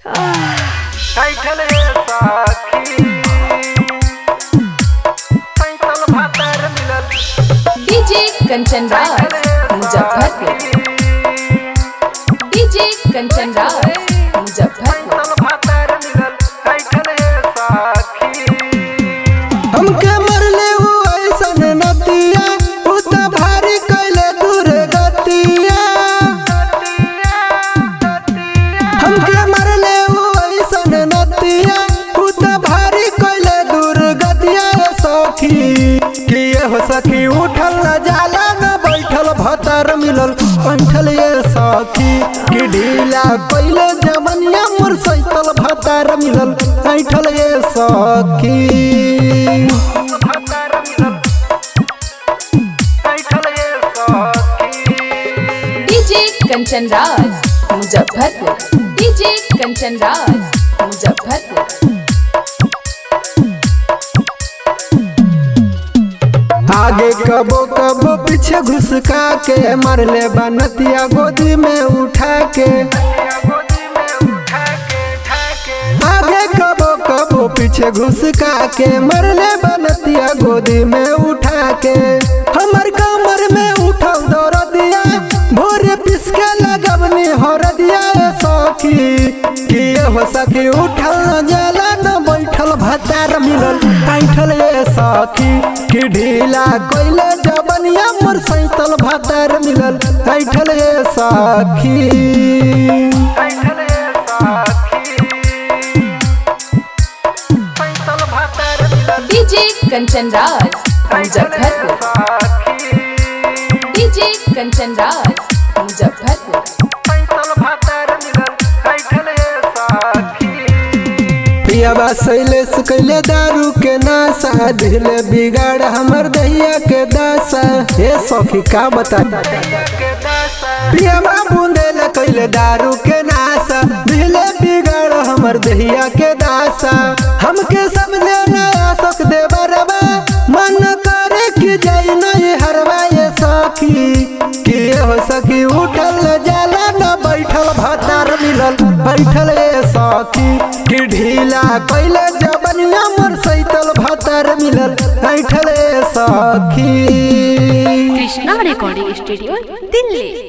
कैठल साखी पैतल भातर मिलल डीजे कंचन राज मुजफ्फरपुर डीजे कंचन राज मुजफ्फरपुर पैतल भातर मिलल कैठल साखी हमके मरले उ ऐसन नतिया उ त भारी कैले दूर गतिया हमके मरले उ ऐसन नतिया उ त भारी कैले दूर गतिया रे सखी कि ये हो सखी उठल न जाला न बैठल भतर मिलल पंठल ये सखी कि ढीला कैले जमनिया मोर सैतल भतर मिलल ऐठल ये सखी भातर मिलल कैठल साखी डीजे कंचन राज मुजफ्फरपुर डीजे कंचन राज मुजफ्फरपुर आगे कबो कबो पीछे घुसका के मरले बनतिया गोदी में उठा के गोदी में उठा के ठाके आगे कबो कबो पीछे घुसका के मरले बनतिया गोदी में उठा के हमर कमर में उठल दौड़ दिया भोरे पिसके लगवनी हर दिया ए सखी कि ये हो सखी उठल न जाला न बैठल भतार मिलल ऐठल ये सखी कि ढीला कोइले जबनिया मोर सैतल भतार मिलल ऐठल ये सखी कैठल साखी पैतल भातर मिलल डीजे कंचन राज मुजफ्फरपुर साखी डीजे कंचन राज मुजफ्फरपुर पैतल भातर मिलल कैठल साखी पियाबा शैलेश कैले दारू के नासा ढीले बिगाड़ हमर दहिया के दासा हे सखी का बता के दासा पियाबा बूंदेल कैले दारू के नासा ढीले बिगाड़ हमर दहिया के दासा हमके समझे ना आसक दे बरबा मन करे कि जाई ना ये हरवा ये सखी कि ये हो सखी उठल जाला न बैठल भतार मिलल बैठल ये सखी कि ढीला कैले जबनिया मोर सैतल भतार मिलल बैठल ये सखी কৃষ্ণা রেকর্ডিং স্টুডিও দিল্লি